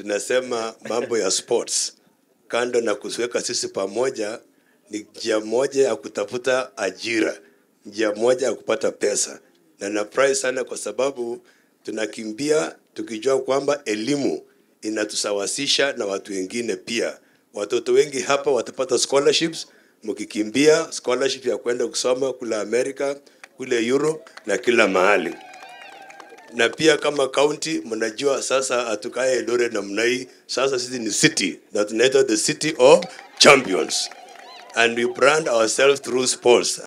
tunasema mambo ya sports, kando na kusiweka sisi pamoja, ni njia moja ya kutafuta ajira, njia moja ya kupata pesa, na nafurahi sana kwa sababu tunakimbia tukijua kwamba elimu inatusawasisha na watu wengine pia. Watoto wengi hapa watapata scholarships mkikimbia scholarship ya kwenda kusoma kule Amerika, kule Europe na kila mahali na pia kama county mnajua sasa hatukae Eldoret namna hii. Sasa sisi ni city na tunaitwa the city of champions and we brand ourselves through sports.